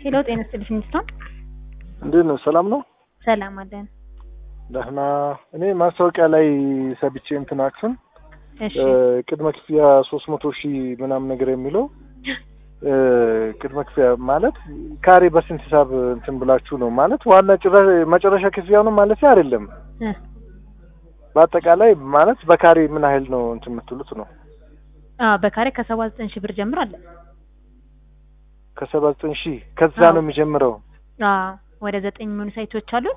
ሄሎ ጤና ይስጥልኝ ሚስቶን እንዴት ነው? ሰላም ነው? ሰላም አለን። ደህና። እኔ ማስታወቂያ ላይ ሰብቼ እንትናችሁን እሺ ቅድመ ክፍያ ሶስት መቶ ሺህ ምናምን ነገር የሚለው ቅድመ ክፍያ ማለት ካሬ በስንት ሂሳብ እንትን ብላችሁ ነው ማለት ዋና ጭራሽ መጨረሻ ክፍያ ነው ማለት አይደለም። እ በአጠቃላይ ማለት በካሬ ምን ያህል ነው እንትን የምትሉት ነው? አዎ በካሬ ከሰባ ዘጠኝ ሺህ ብር ጀምሮ አለ። ከሰባ ዘጠኝ ሺህ ከዛ አዎ። ነው የሚጀምረው። አዎ ወደ ዘጠኝ የሚሆኑ ሳይቶች አሉን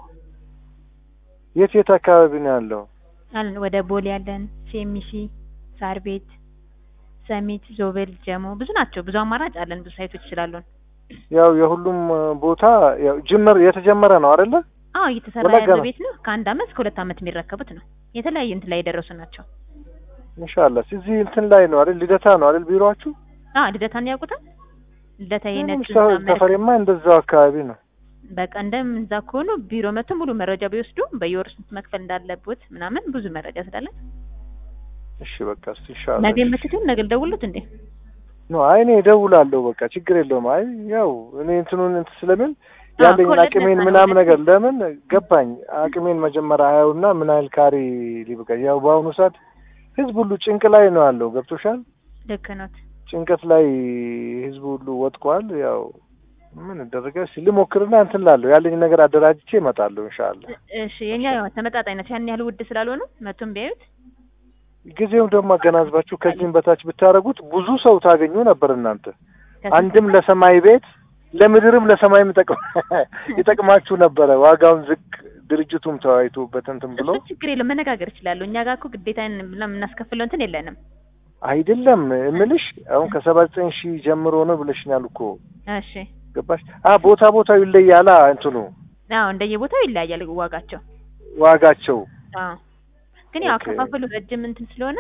የት የት አካባቢ ነው ያለው? አለን ወደ ቦሌ ያለን፣ ሴሚሲ፣ ሳር ቤት፣ ሰሚት፣ ዞብል፣ ጀሞ ብዙ ናቸው። ብዙ አማራጭ አለን። ብዙ ሳይቶች ስላሉን ያው የሁሉም ቦታ ያው ጅምር የተጀመረ ነው አይደለ? አዎ እየተሰራ ወለጋ ያለው ነው። ቤት ነው። ከአንድ አመት እስከ ሁለት አመት የሚረከቡት ነው። የተለያዩ እንትን ላይ የደረሱ ናቸው። ኢንሻአላህ እዚህ እንትን ላይ ነው አይደል? ልደታ ነው አይደል ቢሮአችሁ? አዎ ልደታን ያውቁታል። ልደታ የነጭ ምንም ሰው- ሰፈሬማ እንደዛው አካባቢ ነው። በቃ እንደም እዛ ከሆኑ ቢሮ መጥቶ ሙሉ መረጃ ቢወስዱ በየወር ስንት መክፈል እንዳለቦት ምናምን ብዙ መረጃ ስላለን እሺ በቃ እስቲ ኢንሻአላህ ነገ የምትቱን ነገ ልደውሉት እንዴ? ኖ አይ እኔ እደውላለሁ። በቃ ችግር የለውም። አይ ያው እኔ እንትኑን እንትን ስለምን አዎ፣ ያለኝ ከወለድ አቅሜን ነፃ ነው ምናምን ወለድ። ነገር ለምን ገባኝ። አቅሜን መጀመሪያ አየውና ምን ያህል ካሬ ሊበቃ ያው በአሁኑ ሰዓት ህዝብ ሁሉ ጭንቅ ላይ ነው ያለው። ገብቶሻል? ልክ ኖት። ጭንቀት ላይ ህዝብ ሁሉ ወጥቋል። ያው ምን ይደረጋል? እስኪ ልሞክርና እንትን ላለሁ ያለኝ ነገር አደራጅቼ እመጣለሁ ኢንሻአላህ። እሺ የኛ ያው ተመጣጣኝነት ያን ያህል ውድ ስላልሆኑ መቶም ቢያዩት ጊዜውን ደግሞ አገናዝባችሁ ከዚህም በታች ብታደርጉት ብዙ ሰው ታገኙ ነበር እናንተ ከስንት አንድም ለሰማይ ቤት ለምድርም ለሰማይም ይጠቅም ይጠቅማችሁ ነበረ። ዋጋውን ዝቅ ድርጅቱም ተወያይቶበት እንትን ብሎ እሱ ችግር የለም መነጋገር ይችላሉ። እኛ ጋር እኮ ግዴታ የምናስከፍለው እንትን የለንም። አይደለም እምልሽ አሁን ከሰባ ዘጠኝ ሺህ ጀምሮ ነው ብለሽኛል እኮ እሺ ገባሽ? አ ቦታ ቦታው ይለያላ እንትኑ አዎ እንደየቦታው ይለያያል ዋጋቸው። ዋጋቸው አዎ ግን ያው ኦኬ። አከፋፈሉ ረጅም እንትን ስለሆነ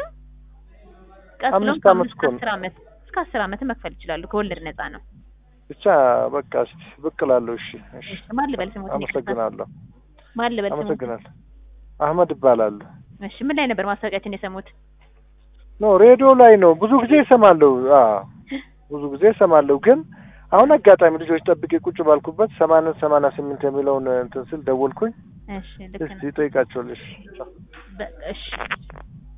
ቀስ ብሎም አምስት ዓመት ከአምስት እኮ ነው። አስር ዓመት እስከ አስር ዓመት መክፈል ይችላሉ። ከወለድ ነፃ ነው። ብቻ በቃ እስኪ ብቅ እላለሁ። እሺ እሺ፣ እሺ ማን ልበል ስሙት? አመሰግናለሁ ማን ልበል ስሙት? አመሰግናለሁ። አህመድ እባላለሁ። እሺ ምን ላይ ነበር ማስታወቂያችን የሰሙት? ኖ ሬዲዮ ላይ ነው ብዙ ጊዜ እሰማለሁ። አዎ ብዙ ጊዜ እሰማለሁ። ግን አሁን አጋጣሚ ልጆች ጠብቄ ቁጭ ባልኩበት ሰማንያ ሰማንያ ስምንት የሚለውን እንትን ስል ደወልኩኝ። እሺ ልክ እስቲ ነው። ጠይቃቸዋለሽ። በቃ እሺ